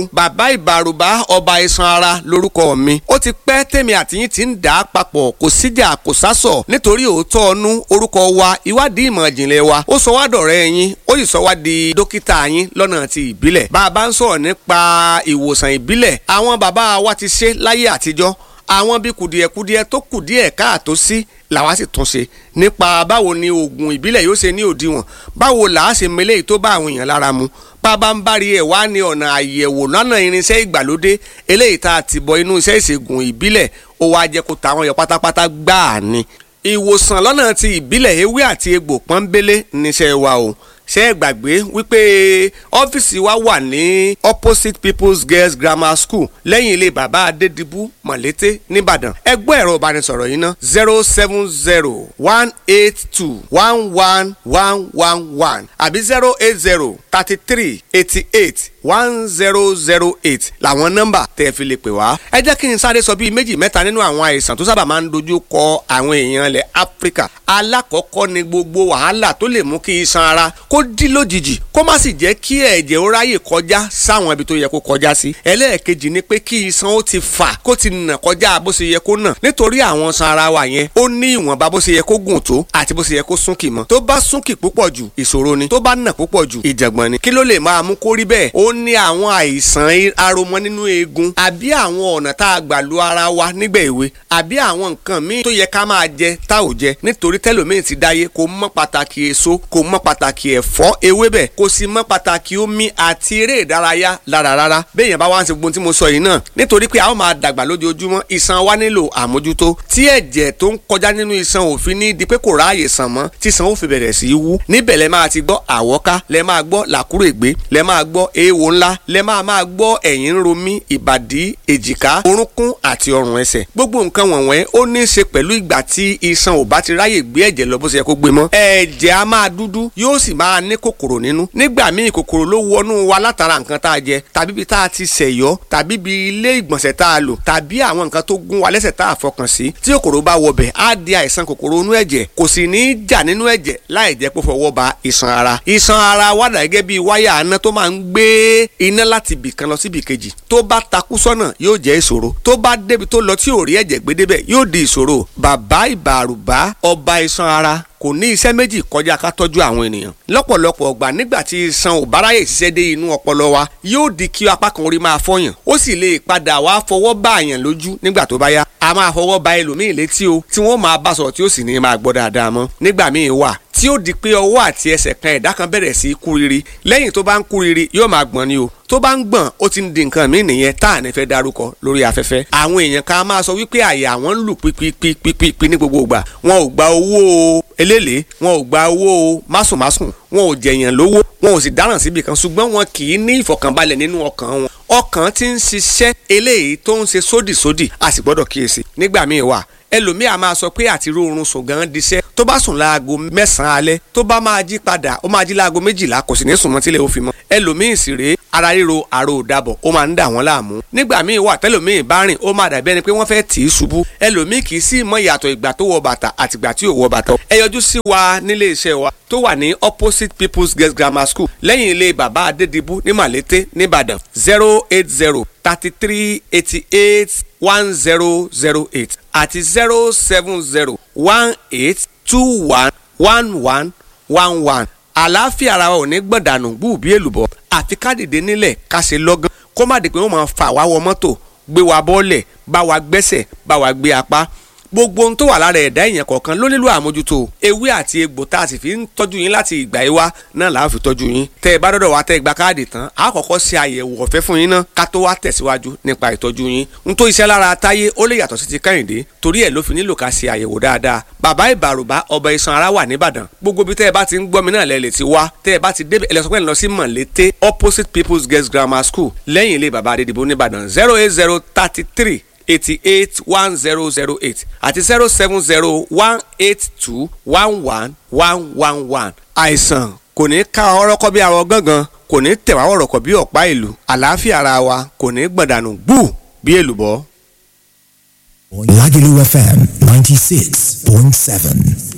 bàbá ìbàrùbá ọba iṣan ara lórúkọ mi ó ti pẹ́ tèmi àtìyín ti ń dà á papọ̀ kò síjà kò sásọ̀ nítorí òótọ́ ọnú orúkọ wa ìwádìí ìmọ̀ ìjìnlẹ̀ wa ó sọ wá dọ̀rẹ́ yín ó sì sọ wá di dókítà yín lọ́nà ti ìbílẹ̀ bá a bá ń sọ̀rọ̀ nípa ìwòsàn ìbílẹ̀ àwọn bàbá wa ti ṣe láyé àtijọ́ àwọn bí kùdìẹ̀kudiẹ tó kùdìẹ̀ káàtó sí làwa sì tún ṣe nípa báwo ni oògùn ìbílẹ̀ yóò ṣe ní òdiwọ̀n báwo làá ṣe mele tó bá àwọn èèyàn lára mu bàbá ń bá rí ẹ̀ wá ní ọ̀nà àyẹ̀wò lọ́nà irinṣẹ́ ìgbàlódé eléyìí tá a ti bọ inú iṣẹ́ ìṣègùn ìbílẹ̀ ó wá jẹ́ kó tàwọn yọ pátápátá gbáà ni ìwòsàn lọ́nà ti ìbílẹ̀ ewé àti egbò pọ́nbélé níṣẹ́ wa o ṣé ẹ gbàgbé wípé ọ́fíìsì wa wà ní opposite people's girls grammar school lẹ́yìn ilé bàbá adédìbú mọ̀lété nìbàdàn ẹgbẹ́ ẹ̀rọ ìbánisọ̀rọ̀ yìí ná zero seven zero one eight two one one one one one àbí zero eight zero thirty three eighty eight one zero zero eight làwọn nọ́mbà tẹ́ ẹ fi lè pè wá. ẹ jẹ́ kí n sáré sọ bíi méjì mẹ́ta nínú àwọn àìsàn tó sábà máa ń dojú kọ àwọn èèyàn ilẹ̀ áfíríkà alákọ̀ọ́kọ́ ni gbogbo wàhálà tó lè mú kí iṣan ara kó dí lójijì kó má sì jẹ́ kí ẹ̀jẹ̀ ó ráyè kọjá sáwọn ibi tó yẹ kó kọjá sí. ẹlẹ́ẹ̀kejì ni pé kí iṣan ó ti fà kó ti nà kọjá bó ṣe yẹ kó nà nítorí àwọn iṣan ara wa yẹn ó ní ìwọ̀nba bó ṣe yẹ kó gùn tó àti bó ṣe yẹ kó súnkì mọ́ tó bá súnkì púpọ̀ jù ìṣòro ni tó bá nà púpọ̀ jù ìjàngbọ̀n ni kí ló lè máa mú kó rí bẹ́ẹ̀ ó ní àwọn àìsàn aromọ nínú eegun àbí àwọn ọ̀nà tá a gbà lu ara wa nígbà èwe àbí àwọn nǹkan míì tó yẹ ká máa jẹ tá ò jẹ nítorí tẹlòmíì ti dáyé kò mọ pàtàkì èso kò mọ pàtàkì ẹ̀fọ́ ewébẹ̀ kò sì mọ pàtàkì omi àti eré ìdárayá lára rárá béèyàn bá wá ń ṣe gbogbo tí mo sọ yìí náà nítorí pé a ó máa dàgbà lójoojúmọ́ iṣan wa nílò àmójútó tí ẹ̀jẹ̀ tó ń kọjá nínú iṣan òfin ní di pé kò ráàyè sàn mọ́ tí iṣan ó fi bẹ̀rẹ̀ sí í wú níbẹ̀ lẹ máa ti gbọ́ àwọ́ká lẹ máa gbọ́ làkúrègbé lẹ máa gbọ́ eéwo ńlá lẹ máa máa gbọ́ ẹ̀yìn ń ro mí ìbàdí èjìká orúnkún àti ọrùn ẹsẹ̀ gbogbo nǹkan wọ̀nyẹn ó ní í ṣe pẹ̀lú ìgbà tí iṣan ò bá ti ráyè gbé ẹ̀jẹ̀ lọ bó ṣe yẹ kó gbé mọ́ ẹ̀jẹ̀ á máa dúdú yóò sì máa ní kòkòrò nínú nígbà míì kòkòrò ló wọnú wa látara nǹkan tá a jẹ tàbí ibi tá a ti ṣẹ̀yọ́ tàbí ibi ilé ìgbọ̀nsẹ̀ tá a lò tàbí àwọn nǹkan tó gún wa lẹ́sẹ̀ tá a fọkàn sí tí kòkòrò bá wọbẹ̀ á di àìsàn kòkòrò inú ẹ̀jẹ̀ kò sì ní í jà nínú ẹ̀jẹ̀ láì jẹ́ pé fọwọ́ ba iṣan ara iṣan ara wà dà gẹ́gẹ́ bí wáyà aná tó máa ń gbé iná láti ibì kan lọ sí ibì kejì tó bá takú sọ́nà yóò jẹ́ ìṣòro tó bá débi tó lọ tí ò rí ẹ̀jẹ̀ gbé débẹ̀ yóò di ìṣòro bàbá ìbàrùbá ọba iṣan ara kò ní iṣẹ́ méjì kọjá ká tọ́jú àwọn ènìyàn lọ́pọ̀lọpọ̀ ọgbà nígbà tí iṣan ò báráyè ṣiṣẹ́ dé inú ọpọlọ wa yóò di kí apá kan orí máa fọyàn ó sì lè padà wá fọwọ́ bá àyàn lójú nígbà tó bá yá a máa fọwọ́ ba ẹlòmíì létí o tí wọ́n máa bá sọ̀rọ̀ tí ó sì ní máa gbọ́ dáadáa mọ́ nígbà míì wà tí ó di pé ọwọ́ àti ẹsẹ̀ kan ẹ̀dá kan bẹ̀rẹ̀ sí í kúriri lẹ́yìn tó bá ń kúriri yóò máa gbọ̀n ni o tó bá ń gbọ̀n ó ti ń di nǹkan míì nìyẹn tá à ní fẹ́ darúkọ lórí afẹ́fẹ́ àwọn èèyàn kan máa sọ wípé àyà àwọn ń lù pípípípípí ní gbogbo ìgbà wọn ò gba owó eléèlé wọn ò gba owó másùnmásùn wọn ò jẹ̀yàn lówó wọn ò sì dáràn síbi kan ṣùgbọ́n wọn kì í ní ìfọ̀kànbalẹ̀ nínú ọkàn wọn ọkàn ti ń ṣiṣẹ́ eléyìí tó ń ṣe sódìsódì a sì gbọ́dọ̀ kíyèsí nígbà míì wà ẹlòmíì a máa sọ pé àti rórun sùn gan diṣẹ́ tó bá sùn láago mẹ́sàn-án alẹ́ tó bá máa jí padà ó máa jí láago méjìlá kò sì ní sùn mọ́ tílẹ̀ ó fi mọ́ ẹlòmíì sì rèé ara ríro àrò òdàbọ̀ ó máa ń dà wọ́n láàmú nígbà míì wà tẹ́lòmíì bá rìn ó máa dàbí ẹni pé wọ́n fẹ́ tì í ṣubú ẹlòmíì kì í sì mọ ìyàtọ̀ ìgbà tó wọ bàtà àtìgbà tí ò wọ bàtà ẹ yọjú sí wa nílé iṣẹ́ wa tó wà ní opposite people's girls grammar school lẹ́yìn ilé bàbá adédìbú ní màlété nìbàdàn zero eight zero thirty three eighty eight one zero zero eight àti zero seven zero one eight two one one one one one àlàáfíà ara wa ò ní gbọ̀dànù gbùbí èlùbọ́ àfi ká dìde nílẹ̀ ká ṣe lọ́gán kó má di pé wọ́n máa fà wá wọ mọ́tò gbé wa bọ́ọ̀lẹ̀ bá wa gbẹ́sẹ̀ bá wa gbé apá gbogbo ohun tó wà lára ẹ̀dá èèyàn kọ̀ọ̀kan ló nílò àmójútó ewé àti egbò tá a sì fi ń tọ́jú yín láti ìgbà yìí wá náà là á fi tọ́jú yín tẹ́ ẹ bá dọ́dọ̀ wá tẹ́ ẹ gba káàdì tán a kọ́kọ́ ṣe àyẹ̀wò ọ̀fẹ́ fún yín náà ká tó wá tẹ̀síwájú nípa ìtọ́jú yín n tó iṣẹ́ lára táyé ó lè yàtọ̀ sí ti kẹ́hìndé torí ẹ̀ ló fi nílò ká ṣe àyẹ̀wò dáadáa bàbá ìbàrùbá ọba iṣan ara wà nìbàdàn gbogbo bí tẹ́ ẹ bá ti ń gbọ́ mi náà lẹ́ lè ti wá tẹ́ ẹ bá ti débẹ̀ ẹlẹ́sọ̀pẹ́ lọ sí mọ̀lété opposite people's girls grammar school lẹ́yìn ilé bàbá adédìbò nìbàdàn zero eight zero thirty three eighty eight one zero zero eight àti zero seven zero one eight two one one one one one. àìsàn kò ní ká ọrọ́kọ́ bí arọ gángan kò ní tẹ̀wá ọ̀rọ̀kọ̀ bí ọ̀pá ìlú àlàáfíà ara wa kò ní gbọ̀dànù gbù bí èlùbọ́. Lagelu FM 96.7.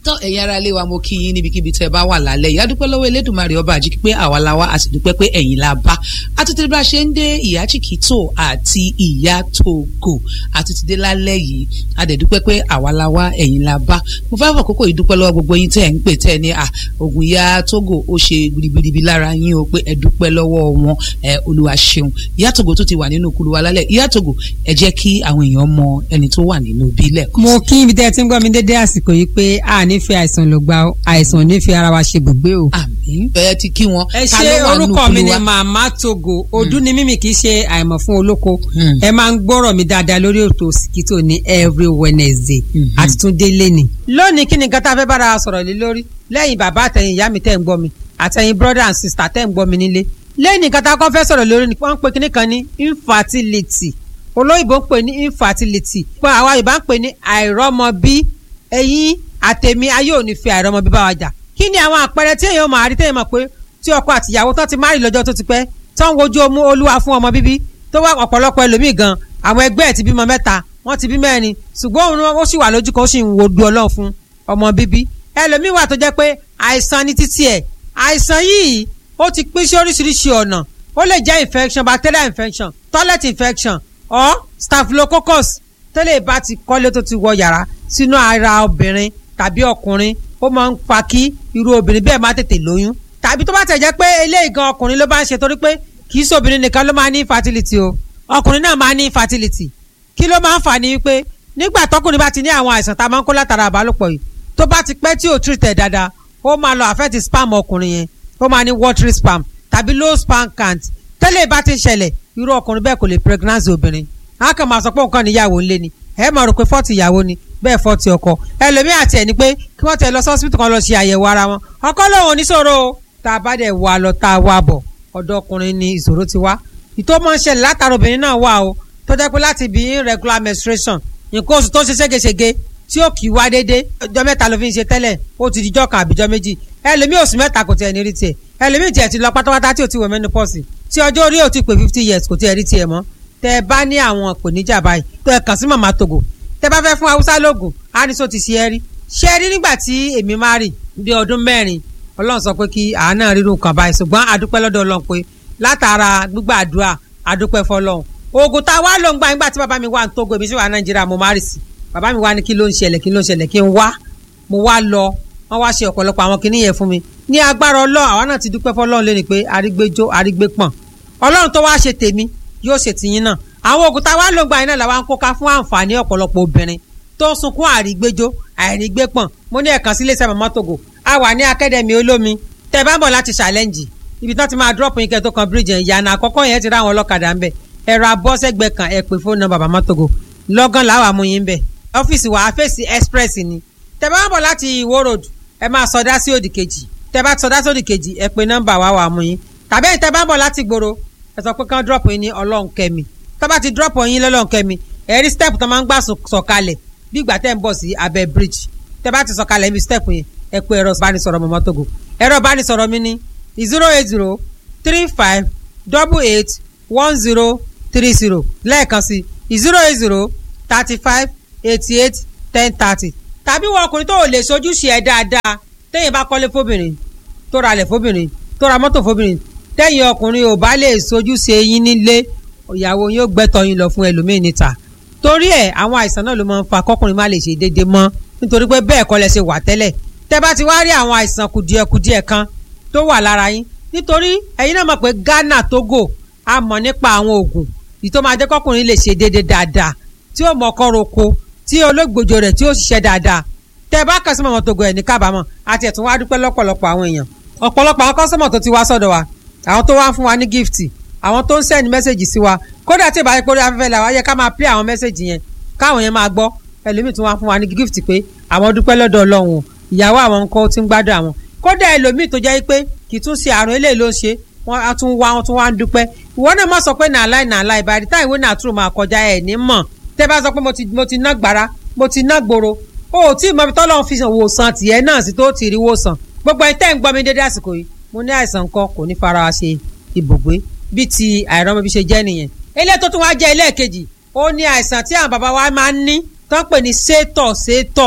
tán ẹ̀yin ará ilé wa mo kí yín níbikíbi tẹ́ ẹ bá wà lálẹ́ yìí adúpẹ́ lọ́wọ́ elédùnmarè ọba àjíkí pé àwa la wá a sì dúpẹ́ pé ẹ̀yin la bá àtúntì bá a ṣe ń dé ìyá chikito àti ìyá togo àtúntì dé lálẹ́ yìí a dẹ̀ dúpẹ́ pé àwa la wá ẹ̀yin la bá mo fẹ́ fọ kókó ìdúpẹ́ lọ́wọ́ gbogbo yín tẹ́ ẹ̀ ń pè tẹ́ ẹ ní à ògùn ìyá togo ó ṣe gbirigbiribi lára yín o pé ẹ dúpẹ́ lọ́wọ́ wọn ẹ olúwa ṣeun ìyá togo tó ti wà nínú kulu wa lálẹ́ ìyá togo ẹ jẹ́ kí àwọn èèyàn mọ ẹni tó wà nínú bílẹ̀ mo kí ibi tẹ́ ẹ ti ń gbọ́ mi dédé àsìkò yìí pé a nífẹ̀ẹ́ àìsàn ló gba àìsàn ò nífẹ̀ẹ́ ara wa ṣe gbogbo o. àmín ẹ ti kí wọn. ẹ Ta ṣe ló wà nínú orúkọ mi kulu ni wa? màmá togo ọdún ni mímì kì í ṣe àìmọ̀ fún olóko Hmm. ẹ máa ń gbọ́rọ̀ mi dáadáa lórí ètò Òsìkítò ní every Wednesday Mhm. àti tún délé ni. lónìí kí ni nǹkan tá a fẹ́ bára wa sọ̀rọ̀ lé lórí lẹ́yìn bàbá àtẹ̀yìn ìyá mi tẹ̀ ń gbọ́ mi àtẹ̀yìn brother and sister tẹ̀ ń gbọ́ mi nílé lẹ́yìn nǹkan tá a kọ́ fẹ́ sọ̀rọ̀ lórí ni wọ́n ń pe kinní kan ní infertility olóyìnbó ń pè ní infertility pé àwa Yorùbá ń pè ní àìrọ́mọbí ẹ̀yin àtẹ̀mí ayé ò ní fi àìrọ́mọbí bá wa jà kí ni àwọn àpẹẹrẹ tí èèyàn máa rí téèyàn mọ̀ pé tí ọkọ àtìyàwó tó ti má rí lọ́jọ́ tó ti pẹ́ tó ń wojú ọmú olúwa fún ọmọ bíbí tó wá ọ̀pọ̀lọpọ̀ ẹlòmíì gan àwọn ẹgbẹ́ ẹ̀ ti bímọ mẹ́ta wọ́n ti bí mẹ́rin ṣùgbọ́n òun ó sì wà lójú kan ó sì ń wo du ọlọ́run fún ọmọ bíbí ẹlòmíì wà tó jẹ́ pé àìsàn ní títí ẹ̀ àìsàn yìí ó ti pín sí oríṣiríṣi ọ̀nà ó lè jẹ́ infection bacterial infection toilet infection or staphylococcus tẹ́lẹ̀ bá ti kọ́lé tó ti wọ yàrá sínú ara obìnrin tàbí ọkùnrin ó máa ń fa kí irú obìnrin bẹ́ẹ̀ má tètè lóyún tàbí tó bá tẹ̀ jẹ́ pé eléyìí gan ọkùnrin ló bá ń ṣe torí pé kì í sóbìnrin nìkan ló máa ní infertility o ọkùnrin náà máa ní infertility kí ló máa ń fà ní wípé nígbà tọkùnrin bá ti ní àwọn àìsàn tá a máa ń kó látara àbálòpọ̀ yìí tó bá ti pẹ́ tí ò treat ẹ̀ dáadáa ó máa lọ affect spam ọkùnrin yẹn ó máa ní watery spam tàbí low sperm count tẹ́lẹ̀ bá ti ṣẹlẹ̀ irú ọkùnrin bẹ́ẹ̀ kò lè pregnancy obìnrin a kàn máa sọ pé nǹkan níyàwó ńlé ni ẹ máa rò pé fọ́ọ̀tì ìyàwó ni bẹ́ẹ̀ fọ́ọ̀tì ọkọ ẹlòmíì àti ẹ̀ ni pé kí wọ́n tẹ̀ lọ sọ́sibítù kan lọ ṣe àyẹ̀wò ara wọn ọkọ lòun oníṣòro o tá a bá dẹ̀ wà lọ tá a wà bọ̀ ọ̀dọ̀ ọkùnrin ni ìṣòro ti wá ìtò máa ń ṣẹlẹ̀ látara obìnrin náà wà o tó jẹ́ pé láti bí irregular menstruation nǹkan oṣù tó ń ṣe ségesège tí ó kì í wá dédé ọjọ́ mẹ́ta ló fi ń ṣe tẹ́lẹ̀ ó ti dijọ́ kan àbíjọ́ méjì ẹlòmíì oṣù mẹ́ta kò tiẹ̀ ní rí tiẹ̀ ẹlòmíì tiẹ̀ ti lọ pátápátá tí ò ti wọ̀ menopause tí ọjọ́ orí ò ti pé fifty years kò tiẹ̀ rí tiẹ̀ mọ́ tẹ́ ẹ bá ní àwọn ìpèníjà báyìí tó ẹ kàn sí màmá Togo tẹ́ bá fẹ́ fún haúsá lóògùn á ní sọ ti ṣe é rí ṣe é rí nígbà tí èmi máa rì bí ọdún mẹ́rin ọlọ́run sọ pé kí àánà rírun kan báyìí ṣùgbọ́n àdúpẹ́ lọ́dọ̀ ọlọ́run pé látara gbígbàdúrà àdúpẹ́ fọlọ́run oògùn tá a wá ló ń gbà nígbà tí bàbá mi wà ní Togo èmi sì wà Nàìjíríà mo máa rì sí bàbá mi wá ní kí ló ń ṣẹlẹ̀ kí ló ń ṣẹlẹ̀ kí n wá mo wá lọ wọ́n wá ṣe ọ̀pọ̀lọpọ̀ àwọn kinní yẹn fún mi ní agbára ọlọ́run àwa náà ti dúpẹ́ fọlọ́run lé ní pé arígbéjó arígbépọ̀n ọlọ́run tó wá ṣe tèmi yóò ṣe tìyín náà àwọn oògùn tá a wá ló ń gbà yín náà làwọn kó ká fún àǹfààní ọ̀pọ̀lọpọ̀ obìnrin tó ń sunkún àrígbéjó àìrígbépọ̀n mo ní ẹ̀kan sílé iṣẹ́ Mama Togo a wà ní akademi olómi tẹ́ bá ń bọ̀ láti challenge ibi tán ti máa drop yín kẹ́ tó kan bridge yẹn ìyànà àkọ́kọ́ yẹn ti rá àwọn ọlọ́kadà ń bẹ̀ ẹ̀rọ abọ́sẹ̀gbẹ̀ kan ẹ̀ pè fóònù nọ́mbà Mama Togo lọ́gán làwọn àmú yín bẹ̀ ọ́fíìsì wa àfẹ́sì express ni tẹ́ bá ń bọ̀ láti Ìwó road ẹ máa sọdá sí òdì kejì tẹ́ bá sọdá sí òdì kejì ẹ pè nọ́mbà wa wà mú yín tàbí ẹ̀yin tẹ́ bá ń bọ̀ láti gbòòrò ẹ sọ pé kán drop yín ní ọlọ́nkẹ́mi tó bá ti drop yín lọ́lọ́nkẹ́mi ẹ̀rí step tó máa ń gbà sọ̀kalẹ̀ bí ìgbà tẹ́ ń bọ̀ sí abẹ́ bridge tẹ́ bá ti sọ̀kalẹ̀ ibi step yẹn ẹ pé ẹ̀rọ ìbánisọ̀rọ̀ Mama Togo ẹ̀rọ ìbánisọ̀rọ̀ mi ní zero eight zero three five double eight one zero three zero lẹ́ẹ̀kan sí zero eight zero thirty five eighty eight ten thirty tàbí wọn ọkùnrin tó ò lè sojúṣe ẹ dáadáa téèyàn bá kọ́lé fóbìnrin tó ra lẹ̀ fóbìnrin tó ra mọ́tò fóbìnrin téèyàn ọkùnrin ò bá lè sojúṣe yín nílé ìyàwó yín ó gbẹ́tọ̀ yín lọ fún ẹlòmíì níta torí ẹ̀ àwọn àìsàn náà ló máa ń fa kọ́kùnrin má lè ṣe déédéé mọ́ nítorí pé bẹ́ẹ̀ kọ́ lẹ ṣe wà tẹ́lẹ̀ tẹ́ bá ti wá rí àwọn àìsàn kùdìẹ̀kùdìẹ̀ kan tó wà lára yín nítorí ẹ̀yin náà mọ̀ pé Ghana Togo a mọ̀ nípa àwọn oògùn yìí tó máa jẹ́ kọ́kùnrin lè ṣe déédéé dáadáa tí ó mọ ọkọ roko tí olóògbòjò rẹ̀ tí ó ṣiṣẹ́ dáadáa tẹ́ bá kàn sí Mama Togo ẹ̀ ní kábàámọ̀ àti ẹ̀tún wá dúpẹ́ lọ́pọ̀lọpọ̀ àwọn èèyàn ọ̀pọ̀lọpọ̀ àwọn kọ́sọ́mọ̀ tó ti wá sọ́dọ̀ wa àwọn tó wá ń fún wa ní gift àwọn tó ń send message sí wa kódà tí ìbáyé pé orí afẹ́fẹ́ la wá yẹ ká máa play àwọn message yẹn káwọn yẹn máa gbọ́ ẹlòmíì tún wá fún wa ní gift pé àwọn dúpẹ́ lọ́dọ̀ Ọlọ́run ìyàwó àwọn nǹkan tí ń gbádùn àwọn kódà ẹlòmíì tó jẹ́ pé kì í tún ṣe àrùn eléyìí ló ń ṣe wọ́n á tún wá wọ́n tún wá ń dúpẹ́ ìwọ náà má sọ pé nà láì nà láì bá rí táì ìwé náà tún máa kọjá ẹ̀ ní mọ̀ tẹ́ bá sọ pé mo ti mo ti ná gbàrà mo ti ná gbòòrò o ò tí ì mọ ibi tọ́lọ́run fi wòsàn tìyẹ náà sí tó ti rí wòsàn gbogbo ẹ̀ tẹ́ ń gbọ́ mi dédé àsìkò yìí mo ní àìsàn kan kò ní fara wa ṣe ibùgbé bí ti àìrọ́mọbí ṣe jẹ́ nìyẹn ilé tó tún wá jẹ́ ilé kejì ó ní àìsàn tí àwọn bàbá wa máa ń ní tó ń pè ní sétọ̀ sétọ̀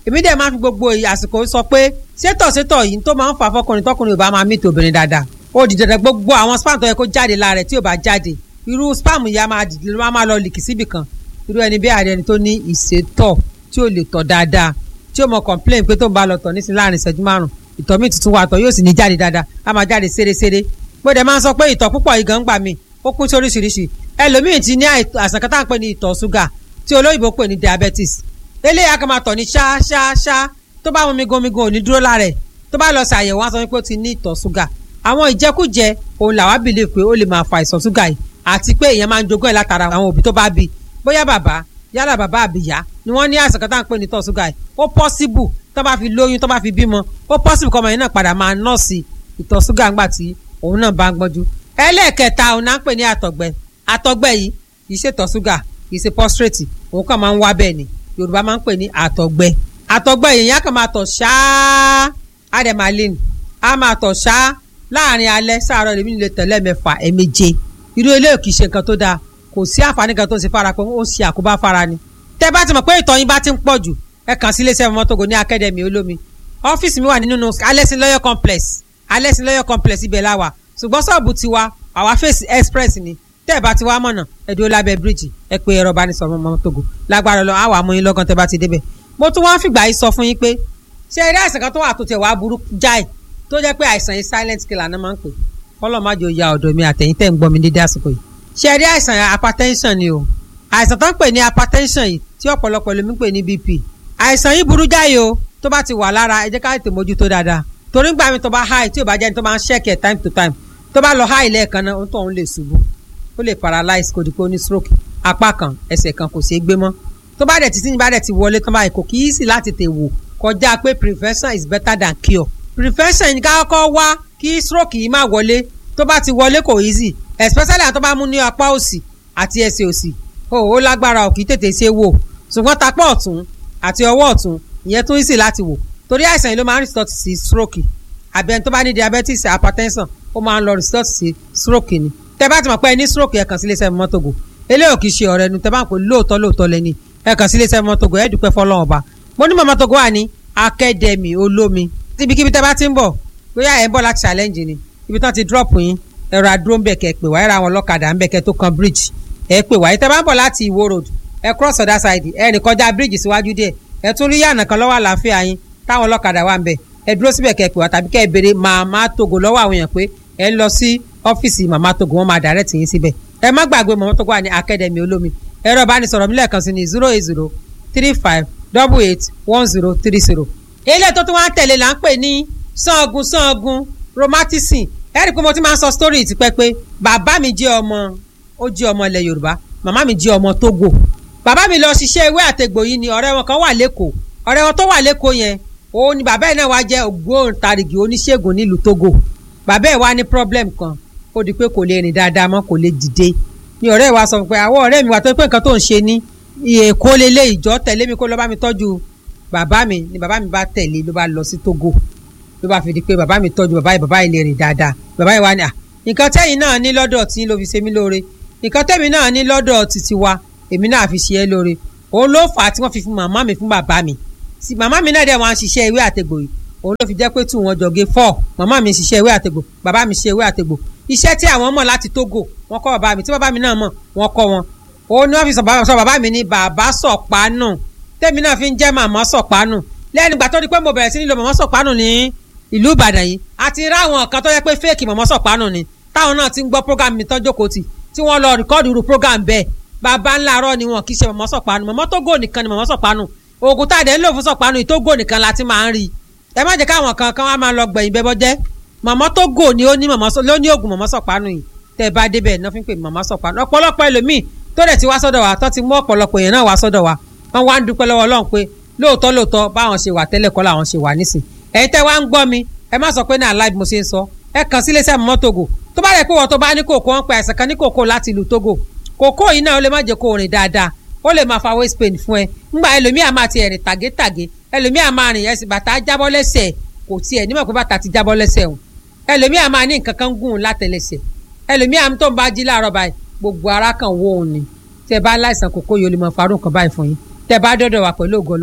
èmi dẹ̀ máa fi gbogbo àsìkò sọ pé sétọ̀ sétọ̀ yìí tó máa ń fà fọkùnrin tọkùnrin ò bá máa mìtì obìnrin dáadáa ó di dandan gbogbo àwọn spam tó yẹ kó jáde lára rẹ̀ tí ò bá jáde irú spam yìí á máa dìde ló máa lọ lìkì síbì kan irú ẹni bí ààrẹ ẹni tó ní ìsétọ̀ tí ò lè tọ̀ dáadáa tí ó mọ complain pé tó ń bá lọ tọ̀ nísìnyí láàrin ìṣẹ́jú márùn ìtọ̀ mi tuntun wa tọ̀ yóò sì ní jáde dáadáa á máa jáde séresére mo dẹ̀ máa ń sọ pé ìtọ̀ púpọ̀ yìí gan gbà mí ó kún sí oríṣiríṣi ẹlòmíì ti ní àìsàn kan tá à ń pè ní ìtọ̀ ṣúgà tí olóyìnbó pè ní diabetes eléyà kan máa tọ̀ ní ṣáṣáṣá tó bá wọn migun migun ò ní dúró lára ẹ̀ tó bá lọ ṣàyẹ̀wò wọn sọ pé ó ti ní ìtọ̀ ṣúgà àwọn ìjẹkújẹ òun làwa believe pé ó lè máa fa ìtọ̀ ṣúgà yìí àti pé èèyàn máa ń jogún ẹ̀ látara àwọn òbí tó bá bí bóyá bàbá yálà bàbá àbíyá ni wọ́n ní àìsàn kan tá à ń pè ní ìtọ̀ ṣúgà yìí ó possible tó bá fi lóyún tó bá fi bímọ ó possible kọ́mọ yẹn náà padà máa nọ́ọ̀sì ìtọ̀ ṣúgà ńgbà tí òun náà bá ń gbọ́njú ẹlẹ́ẹ̀kẹta òun náà ń pè ní àtọ̀gbẹ àtọ̀gbẹ yìí kì í ṣe ìtọ̀ ṣúgà kì í ṣe prostate òun kàn máa ń wá bẹ́ẹ̀ ni yorùbá máa ń pè ní àtọ̀gbẹ àtọ̀gbẹ yìí yẹn kàn máa tọ̀ ṣáá ademaline á máa tọ̀ ṣáá láàrin alẹ́ sáàárọ̀ lèmi lè tẹ̀lé mẹ́fà ẹ̀méje irú eléyìí kì í ṣe nǹkan tó dáa kò sí àǹfààní kan tó ń ṣe fara pé ó ń ṣe àkóbá fara ni tẹ́ bá ti mọ̀ pé ìtọ̀ yín bá ti ń pọ̀ jù ẹ kàn sí iléeṣẹ́ mọ́tògò ní akademi olómi ọ́fíìsì mi wà nínú alẹ́sìn lọ́yọ̀ complex alẹ́sìn lọ́yọ̀ complex ibẹ̀ la wà ṣùgbọ́n ṣọ́ọ̀bù tiwa àwa face express ni tẹ́ ẹ bá ti wá mọ̀nà ẹ dúró lábẹ́ bíríìjì ẹ pé ẹ̀rọ ìbánisọ̀rọ̀ mọ́tògò lágbára lọ àwọn àmúyín lọ́gán tẹ́ bá ti débẹ̀ mo tún wọ́n fìgbà yìí sọ fún yín pé ṣé eré àìsàn kan tó wà tó tẹ̀ wá burú jáì tó jẹ́ pé àìsàn yìí silent killer náà máa ń pè kọ́lọ́ má jò ya ọ̀dọ̀ mi àtẹ̀yìn tẹ̀ ń gbọ́ mi dédé àsìkò yìí ṣé eré àìsàn hypertension ni o àìsàn tó ń pè ní hypertension yìí tí ọ̀pọ̀lọpọ̀ lómi ń pè ní bp àìsàn yìí burú jáì o tó bá ti wà lára ẹ jẹ́ ká tètè mójútó dáadáa torí gbà mí tó bá high tí ò bá jẹ́ ní tó máa ń ṣẹ́kì ẹ̀ time to time tó bá lọ high lẹ́ẹ̀kan náà ó tó òun lè ṣubú ó lè paralyze kò dípò ní stroke apá kan ẹsẹ̀ kan kò ṣeé gbé mọ́ tó bá dẹ̀ ti tíyìn bá dẹ̀ ti wọlé tán báyìí kò kì í sì láti tè wò kọjá pé prevention is better than cure prevention ní ká kọ́kọ́ wá kí stroke yìí má wọlé tó bá ti wọlé kò easy especially àwọn tó bá mú ní apá òsì àti ẹsẹ̀ òsì ó ó lágbára ò kì í tètè ṣe wò ṣùgbọ́n tapá ọ̀tún àti ọwọ́ ọ̀tún ìyẹn tún easy láti wò torí àìsàn yìí ló máa ń resort sí stroke àbẹ̀ni tó bá ní diabetes hypertension ó máa ń lọ resort sí stroke ni tẹ bá ti mọ̀ pé ẹ ní stroke ẹ kàn sí iléeṣẹ́ mọ́tògò eléyìí kì í ṣe ọ̀rẹ́ nu tẹ bá ń pè lóòótọ́ lóòótọ́ lẹ́ni ẹ kàn sí iléeṣẹ́ mọ́tògò ẹ dúpẹ́ fọlọ́run ọba mo ní mọ́tògò wà ní akademi olómi ibikíbi tẹ bá ti ń bọ̀ bóyá ẹ ń bọ̀ láti challenge ni ibi tán ti drop yín ẹ̀rọ àdúró ń bẹ̀ kẹ́ pè wá ẹ̀rọ àwọn ọlọ́kadà ń bẹ̀ kẹ́ tó kan bridge ẹ pè wá tẹ bá ń bọ̀ láti ìwó road ẹ cross other side ẹ ní kọjá bridge síwájú díẹ̀ ẹ tún rí yànnà kan lọ́wọ́ àlàáfíà yín táwọn ọlọ́kadà wà ń bẹ̀ ẹ dúró síbẹ̀ kẹ́ pè wá tàbí kẹ́ ẹ béèrè màmá togo lọ́wọ́ àwọn èèyàn pé ẹ lọ sí ọ́fíìsì màmá togo wọn máa direct yín síbẹ̀ ẹ má gbàgbé màmá togo wà ní academy olómi ẹ̀rọ ìbánisọ̀rọ̀ mi lẹ́ẹ̀kan sí ní zero eight zero three five double eight one zero three zero. ilé tó tún wá ń tẹ̀lé là ń pè ní sangun sangun rheumatism ẹ rí i pé mo ti máa ń sọ story tipẹ́ pé bàbá mi jẹ́ ọmọ ó jẹ́ ọmọ ilẹ̀ yorùbá màmá mi jẹ́ ọmọ togo bàbá mi lọ ṣiṣẹ́ ewé àtegbò yìí ni ọ̀rẹ́ wọn kan wà lẹ́kọ̀ọ́ ọ̀rẹ́ wọn tó wà lẹ́kọ̀ọ́ yẹn òun ni bàbá yìí náà wá jẹ́ ògbóǹtarìgì oníṣègùn nílùú togo bàbá ẹ̀ wá ní problem kan ó di pé kò lè rìn dáadáa mọ́ kò lè dìde ni ọ̀rẹ́ wa sọ pé àwọn ọ̀rẹ́ mi wà tó pé nǹkan tó ń ṣe ní èkó lélẹ̀ ìjọ tẹ̀lé mi kó lọ bá mi tọ́jú bàbá mi ni bàbá mi bá tẹ̀lé ló bá lọ sí togo ló bá fi di pé bàbá mi tọ́jú bàbá yìí bàbá yìí lè rìn dáadáa bàbá yìí wá ní à nǹkan tẹ́yìn náà ní lọ́dọ̀ tí ló fi ṣe mí lóore nǹkan tẹ́mi náà ní lọ́dọ̀ títí wa èmi náà fi ṣe é lóore òun ló fà á tí wọ́n fi fún màmá mi fún bàbá mi màmá mi náà dẹ̀ wọ́n á ṣiṣẹ́ ewé àtegbò yìí òun ló fi jẹ́ pé tù wọ́n jọ̀gé fọ́ màmá mi ṣiṣẹ́ ewé àtegbò bàbá mi ṣiṣẹ́ ewé àtegbò iṣẹ́ tí àwọn mọ̀ láti Togo wọ́n kọ́ bàbá mi tí bàbá mi náà mọ̀ wọ́n kọ́ wọn òun ni wọ́n fi sọ bàbá mi ní bàbá sọ̀pánù tèmi náà fi ń jẹ́ màmá sọ̀pánù lẹ́nu ìgbà tó di pé mo bẹ̀rẹ̀ sí ní lo màmá sọ̀pánù ní ìlú Ìbàdàn yìí àti ráwọn kan tó yẹ pé fẹ́ẹ̀kì màmá sọ̀pánù ni táwọn náà ti ń gbọ́ program mi tọ́jú kò tì tí wọ́n lọ rìkọ́ọ̀dù irú program bẹ́ẹ̀ bàbá ńlá arọ́ ni wọn kì í ṣe màmá sọ̀pánù màmá Tógò nìkan ni màmá sọ̀pánù oògùn tá a dẹ̀ ń lò fún sọ̀pánù ìtógò nìkan la ti máa ń rí ẹ má jẹ́ káwọn kan kan wá máa lọ gbẹ̀yìn bẹ́bọ́ jẹ́ màmá Tógò ni ó ní màmá ló ní oògùn màmá sọ̀pánù yìí tẹ́ ẹ bá débẹ̀ náà fi ń pè màmá sọ̀pánù ọ̀pọ̀lọpọ̀ ẹlòmíì tó dẹ̀ ti wá sọ́dọ̀ wa tó ti mú ọ̀pọ̀lọpọ̀ èèyàn náà wá sọ́dọ̀ wa wọ́n wá ń dúpẹ́ lọ́wọ́ Ọlọ́run pé lóòótọ́ lóòótọ́ báwọn ṣe wà tẹ́lẹ̀ kọ́ làwọn ṣe wà nísìn ẹ̀yin tẹ́ wá ń gbọ́ mi ẹ má sọ pé ní aláìbí mo ṣe ń sọ ẹ kàn sí iléeṣẹ́ mọ́mọ́ Togo tó bá rẹ̀ pé wọ́n tó bá ní kòkó wọn pe àìsàn kan ní kòkó láti ìlú Togo kòkó yìí náà ó lè má jẹ́ kó rìn dáadáa ó lè máa fa waist pain fún ẹ ńgbà ẹlòmíà máa ti ẹ̀rìn tàgétàgé ẹlòmíà máa rìn ẹsẹ̀ bàtà jábọ́ lẹ́sẹ̀ kò tiẹ̀ nímọ̀ pé bàtà ti jábọ́ lẹ́sẹ̀ o ẹlòmíà máa ní nǹkan kan gùn látẹlẹsẹ̀ ẹlòmíà tó ń bá jí láàárọ̀ báyìí gbogbo ara kan wó òun ni tẹ bá láìsàn kòkó yìí ó lè máa farú nǹkan báyìí fún yín tẹ bá dọ́dọ̀ wà pẹ̀lú ògo Ọlọ́run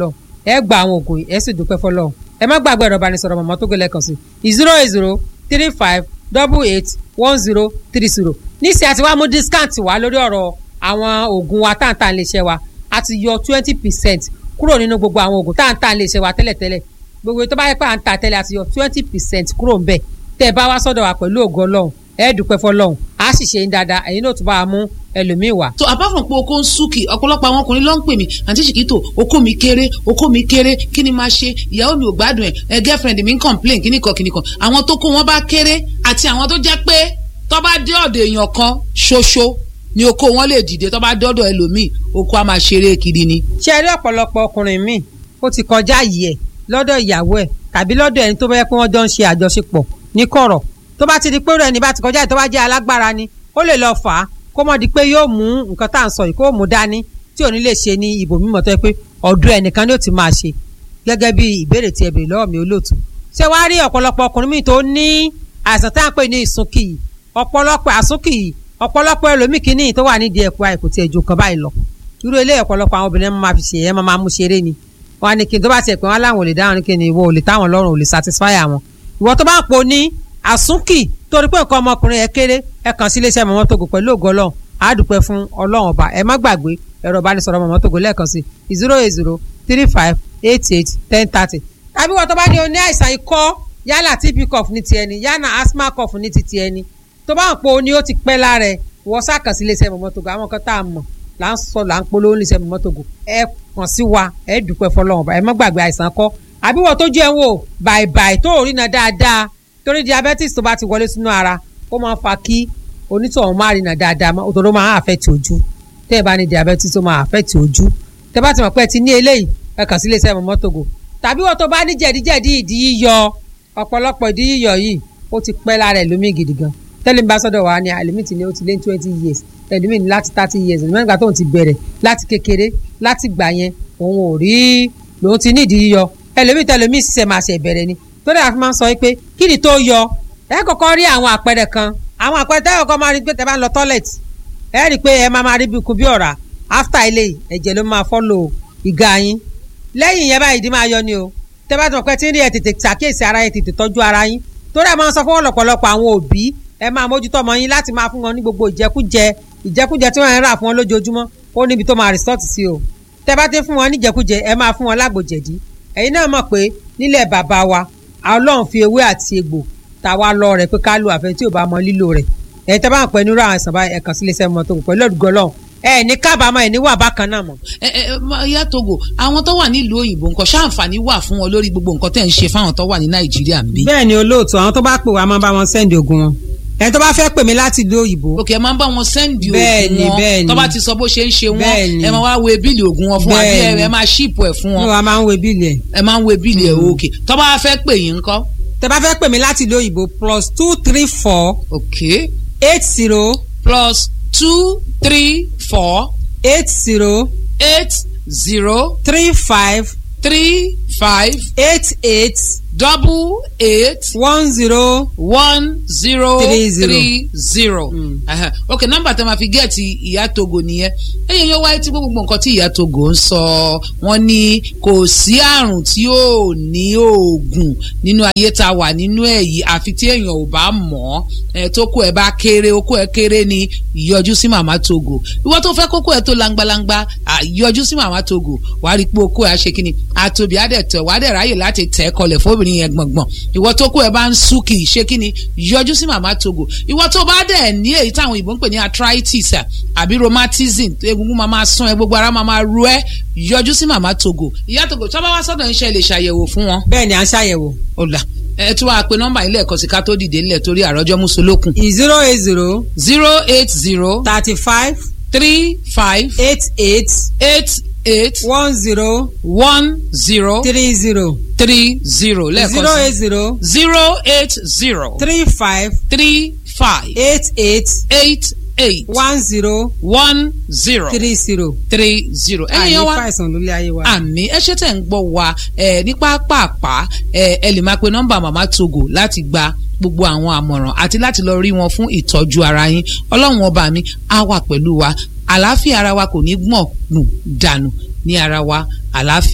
ẹ gba àwọn oògùn yìí ẹ sì dúpẹ́ fọlọ́run ẹ má gbàgbé ẹ̀rọ ìbánisọ̀rọ̀ mọ̀mọ́ tó gbélé kan sí zero eight zero three five double eight one zero three zero níṣẹ́ àti wàá mú discount wá lórí ọ̀rọ̀ àwọn oògùn wa táǹtà lè ṣe wa a ti yọ twenty percent kúrò nínú gbogbo àwọn oògùn táǹtà lè ṣe wa tẹ́lẹ̀tẹ́lẹ̀ gbogbo tó bá yẹ pé à ń ta tẹ́lẹ̀ a ti yọ twenty percent kúrò ń bẹ̀ tẹ́ ẹ bá wá sọ́dọ̀ wa pẹ̀lú ògo ọlọ́run ẹ dúpẹ́ fọlọ́run a sì ṣe ń dáadáa ẹ̀yin náà tún bá wa mú ẹlòmíì wá. so apart from pé oko ń súnkì ọ̀pọ̀lọpọ̀ àwọn ọkùnrin ló ń pè mí àǹtí ṣìkìtò oko mi kéré oko mi kéré kí ni máa ṣe ìyàwó mi ò gbádùn ẹ̀ ẹ girlfriend mi ń complain kíní kan kíní kan àwọn tó kó wọn bá kéré àti àwọn tó jẹ́ pé tó bá dé ọ̀dọ̀ èèyàn kan ṣoṣo ni oko wọn lè dìde tó bá dọ́dọ̀ ẹlòmíì oko á máa ṣeré kiri ni. ṣe rí ọ̀pọ̀lọpọ̀ ọkùnrin míì ó ti kọjá yìí ẹ̀ lọ́dọ̀ ìyàwó ẹ̀ tàbí lọ́dọ̀ ẹni tó bá yẹ pé wọ́n jọ ń ṣe àjọṣepọ̀ ní kọ̀rọ̀ tó bá ti di pé ẹni bá ti kọjá yìí tó bá jẹ́ alágbára ni ó lè lọ fà á kó mọ̀ di pé yóò mú nǹkan tá à ń sọ yìí kó mú dání tí ò ní lè ṣe ní ibò mímọ́ tó yẹ pé ọ̀dọ̀ ẹnìkan ni ó ti máa ṣe gẹ́gẹ́ bí ìbéèrè tí ẹ béèrè lọ́wọ́ mi olóòtú ṣé wàá rí ọ̀pọ̀lọpọ̀ ọkùnrin míì tó ní àìsàn tá à ń pè ní ìsúnkì yìí ọ̀pọ̀lọpọ̀ àsúnkì yìí ọ̀pọ̀lọpọ̀ ẹlòmíì kìíní tó wà nídìí ẹ̀kọ́ àìkú tí ẹjọ́ kan báyìí lọ irú ilé ọ̀pọ̀lọpọ̀ àwọn obìnrin máa fi ṣe ẹ̀ máa mú ṣeré ni wọn á ní kí n tó bá tiẹ̀ pé wọn láwọn ò lè dáhùn ní kí ni ìwọ ò lè táwọn lọ́rùn ò lè satisfy àwọn ìwọ tó bá ń po ní àsúnkì torí pé nǹkan ọmọkùnrin ẹ kéré ẹ kàn sí iléeṣẹ́ mọ̀mọ́ togo pẹ̀lú ògo ọlọ́run á dúpẹ́ fún ọlọ́run ọba ẹ má gbàgbé ẹ̀rọ ìbánisọ̀rọ̀ mọ̀mọ́ togo lẹ́ẹ̀kan sí zero eight zero three five eight eight ten thirty tàbí wọ́n tó bá ní o ní àìsàn ikọ́ yálà tb cough ní ti ẹni yálà asthma cough ní ti ti ẹni tó bá ń po ní ó ti pẹ́ lára ẹ wọ́n sàkàn sí iléeṣẹ́ mọ̀mọ́ togo àwọn kan tá a mọ̀ là ń sọ là ń polówó iléeṣẹ́ mọ̀mọ́ togo ẹ kàn sí wa ẹ dúpẹ́ fọlọ́run ọba ẹ má gbàgbé àìsàn kọ́ àbí wọ́n tó jẹ́ wò bàìbàì tó rí na dáadáa torí diabetes tó bá ti wọlé sínú ara ó máa fa kí onítọ̀hún máa rìnà dáadáa òtòrò máa affect ojú tẹ́ ẹ bá ní diabetes tó máa affect ojú tẹ́ bá ti mọ̀ pé ẹ ti ní eléyìí ẹ kàn sí iléeṣẹ́ mọ̀mọ́ togo tàbí wọ́n tó bá ní jẹ̀díjẹ̀dí ìdí yíyọ ọ̀pọ̀lọpọ̀ ìdí yíyọ yìí ó ti pẹ́ lára ẹ̀ lómi gidi gan tẹ́lẹ̀ ń bá sọ́dọ̀ wa ni àlèmí ti ní ó ti lé twenty years ẹ̀dùnmí ní láti thirty years ẹ̀dùnmí nígbà tóun ti bẹ̀rẹ̀ láti kékeré láti gbà yẹn òun ò rí lòun ti ní ìdí yíyọ ẹlòmíì tẹlòmíì ṣiṣẹ́ máa ṣe ìbẹ̀rẹ̀ ni torí àfi máa ń sọ pé kí ni tó yọ ẹ kọ́kọ́ rí àwọn àpẹẹrẹ kan àwọn àpẹẹrẹ tẹ́ kọ́kọ́ máa rí pé tẹ́ bá ń lọ toilet ẹ rí i pé ẹ máa máa rí bí ikú bí ọ̀rá after ilé ẹ̀jẹ̀ ló máa follow ìga yín lẹ́yìn yẹn báyìí ìdí máa yọ ni o tẹ́ bá ti mọ̀ pé tí ń rí ẹ tètè ṣàkíyèsí ara yín tètè tọ́jú ara yín torí ẹ máa ń sọ fún ọ̀pọ̀lọpọ̀ àwọn òbí ẹ máa mójútó ọmọ yín láti máa fún wọn ní gbogbo ìjẹkújẹ ìjẹkújẹ tí wọ́n ń rà fún wọn lójoojúmọ́ ó níbi tó máa resort sí o tẹ́ bá ti fún wọn ní ìjẹkújẹ ẹ máa fún wọn lágbòjẹ̀dí ẹ̀yin náà mọ̀ pé nílẹ̀ bàbá wa ọlọ́run fi ewé àti egbò ta wá lọ rẹ̀ pé ká lo àfẹ́ tí ò bá mọ lílo rẹ̀ ẹ̀yin tẹ́ bá ń pẹ́ nírú àwọn àìsàn báyìí ẹ̀kan sílé iṣẹ́ mọ́tò pẹ̀lú ọ̀dùgọ́ ọlọ́run ẹ̀ ní kábàámọ̀ ẹ̀ ní wà bákan náà mọ̀. ẹ ẹ ìyá Togo àwọn tó wà nílùú òyìnbó nǹkan ṣáǹfààní wà fún wọn lórí gbogbo nǹkan tẹ̀ ń ṣe fáwọn tó wà ní Nàìjíríà ń bí. bẹ́ẹ̀ ni olóòtú àwọn tó bá pè wá máa bá wọn sẹ́ndì ogun wọn ẹ tó bá fẹ́ pè mí láti ìlú òyìnbó. òkè ẹ máa ń bá wọn sẹ́ndì Bẹ́ẹ̀ni, oògùn bẹ́ẹ̀ni. wọn tó bá ti sọ bó ṣe ń ṣe wọn Bẹ́ẹ̀ni. ẹ máa wá we bíìlì oògùn wọn fún wa bí ẹ Bẹ́ẹ̀ni. ẹ máa ṣíìpù ẹ fún ní wọn wa máa ń wo bíìlì ẹ̀. ẹ máa ń we bíìlì ẹ òkè tó bá fẹ́ pè yín ńkọ́. tẹ́ bá fẹ́ pè mí láti ìlú òyìnbó plus two three four òkè eight zero plus two three four eight zero eight zero three five three five eight eight double eight one zero one zero Three zero. three zero. Mm. Aha. ok nọ́mbà tí a máa fi gẹẹti ìyá Togo nìyẹn ẹyẹ yóò wáyé tí gbogbo nǹkan tí ìyá Togo ń sọ wọ́n ní kò sí àrùn tí ò ní oògùn nínú ayé tá a wà nínú ẹ̀ yìí àfi tí èèyàn ò bá mọ̀ ọ́ tó kó ẹ bá kéré okó ẹ kéré ni yọjú sí màmá Togo ìwọ tó fẹ́ kókó ẹ tó langbalangba à, yọjú sí màmá Togo wàá rí i pé okó ẹ á ṣe kí ni àtòbí á dẹ̀ tẹ̀ wàá dẹ̀ ráyè láti tẹ̀ ẹ́ kọlẹ̀ fóbìnrin yẹn gbọ̀ngbọ̀n ìwọ tó kó ẹ bá ń sú kì í ṣe kí ni yọjú sí màmá Togo ìwọ tó bá dẹ̀ ní èyí táwọn ìbò ń pè ní arthritis à, àbí rheumatism egungun máa máa sán ẹ gbogbo ara máa máa ru ẹ yọjú sí màmá Togo ìyá Togo tó bá wá sọ́dọ̀ iṣẹ́ lè ṣàyẹ̀wò fún wọn bẹ́ẹ̀ ni à ń ṣàyẹ̀wò ọ̀la ẹ tún wá pe nọ́mbà ilé ẹ̀kọ́ sí ká tó dìde nílẹ̀ torí àròjọ mùsùlùkùn zero eight zero zero eight zero thirty five three five eight eight eight eight one zero one zero three zero three zero zero eight lẹ́ẹ̀kan sí zero zero eight zero three five three five eight eight eight eight one zero one zero three zero. three zero. ẹ̀yin àyè yẹn wá fàìsàn lólé ayé wa. àmì ẹ ṣe tẹ̀ ń gbọ́ wa ẹ ní pápápá ẹ ẹ lè máa pe nọ́mbà màmá Togo láti gba gbogbo àwọn àmọ̀ràn àti láti lọ rí wọn fún ìtọ́jú ara yín ọlọ́run ọba mi á wà pẹ̀lú wa àlàáfíà ara wa kò ní gbọ̀n nù dànù ní ara wa àlàáfíà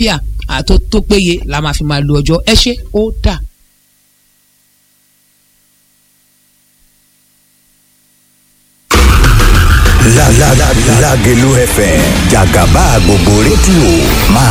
ah, tó tó péye la máa fi máa lo ọjọ́ ẹ ṣé ó dà. La la la Lágelú FM jàgàbá gbogbo rédíò máa